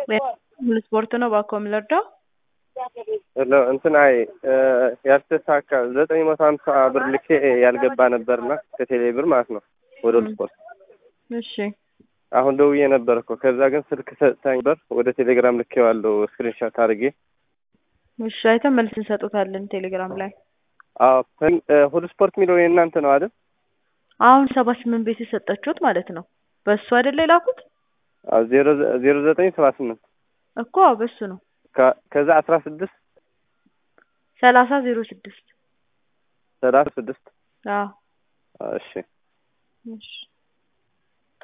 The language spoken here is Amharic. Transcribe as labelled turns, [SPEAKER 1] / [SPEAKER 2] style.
[SPEAKER 1] ሙሉ ስፖርት ነው እባክዎ የምንረዳው?
[SPEAKER 2] ሄሎ እንትን አይ ያልተሳካ ዘጠኝ መቶ ሀምሳ ብር ልኬ ያልገባ ነበርና ከቴሌ ብር ማለት ነው ወደ ሁሉ ስፖርት።
[SPEAKER 1] እሺ
[SPEAKER 2] አሁን ደውዬ ነበር እኮ ከዛ ግን ስልክ ሰጥታኝ ነበር ወደ ቴሌግራም ልኬዋለሁ ስክሪንሻት አድርጌ።
[SPEAKER 1] እሺ አይተን መልስ እንሰጡታለን ቴሌግራም ላይ።
[SPEAKER 2] አዎ ሁሉ ስፖርት የሚለው የእናንተ ነው አይደል?
[SPEAKER 1] አሁን ሰባ ስምንት ቤት የሰጠችሁት ማለት ነው። በእሱ አይደለ የላኩት
[SPEAKER 2] አዎ ዜሮ ዜሮ ዘጠኝ ሰባ ስምንት
[SPEAKER 1] እኮ አዎ በሱ ነው።
[SPEAKER 2] ከ- ከዛ አስራ ስድስት
[SPEAKER 1] ሰላሳ ዜሮ ስድስት
[SPEAKER 2] ሰላሳ ስድስት
[SPEAKER 1] አዎ
[SPEAKER 2] እሺ
[SPEAKER 1] እሺ